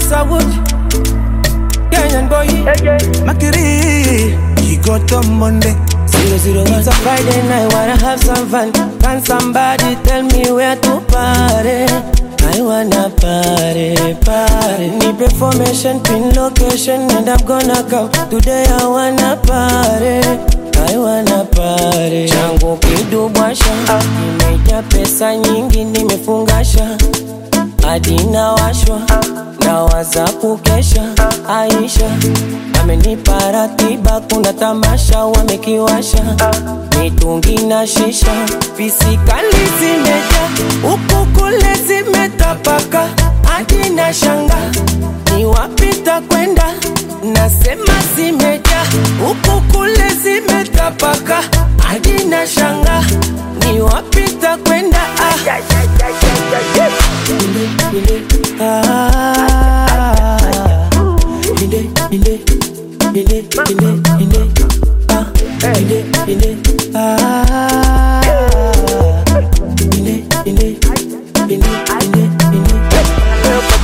Mr. Wood, Kenyan boy. Makiri, he got on Monday. Zero zero one. It's a Friday night, wanna have some fun. Can somebody tell me where to party? I wanna party, party. Need information, pin location, and I'm gonna come. Today I wanna party. I wanna party. Changu kidubwasha, nimejaa pesa nyingi, nimefungasha hadi nawashwa nawaza kukesha. Aisha amenipa ratiba, kuna tamasha wamekiwasha mitungi na shisha, pisikali zimeja huku kule zimetapaka, hadi na shanga ni wapita kwenda, nasema zimeja huku kule zimetapaka, hadi na shanga ni wapita kwenda ah. Inde, ah, inde, inde, inde, inde, inde, ah, inde, inde, ah, inde, inde, inde, inde, inde.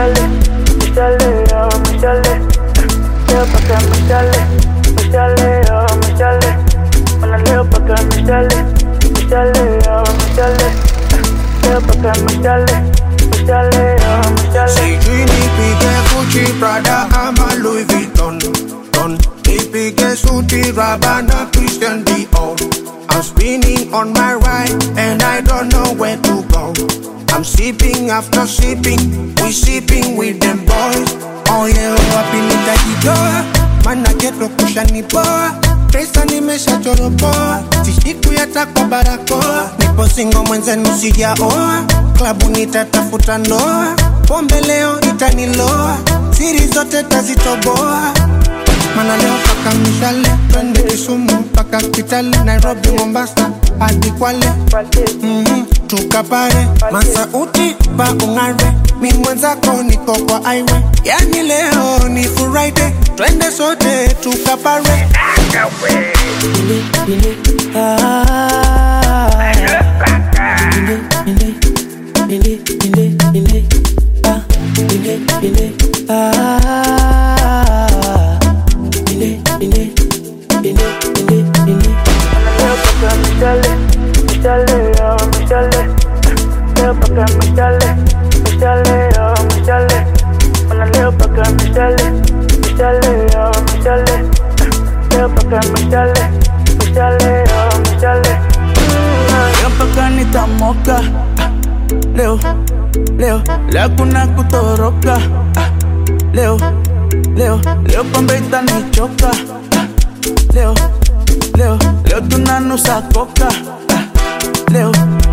Sijui nipige Gucci, Prada ama Louis Vuitton Don. Nipige suti, Rabana, Christian Dior I'm spinning on my ride and I don't know where to go I'm sipping after sipping, we sipping with them boys Oh yeah, wapi nitajitoa, mana geto kushanipoa Pesa nimeshachoropoa, sishiku yata kwa barakoa Nipo singo mwenzenu sijaoa, klabu nitatafuta ndoa Pombe leo itaniloa, siri zote tazitoboa Mana leo paka mishale, twende Kisumu mpaka Kitale, Nairobi, Mombasa hadi Kwale mm-hmm. Tukapare masauti pa ung'are, mi mwenzako niko kwa highway, yani leo ni Friday, twende sote tukapare. Inde, inde, ah, inde, inde, inde, inde, inde, ah, inde, inde, ah, inde, inde, inde, inde, inde. Leo mpaka nitamoka Ah, leo leo leo kuna kutoroka Ah, leo leo leo pombe itanichoka Ah, leo leo leo tunanusa koka Ah, leo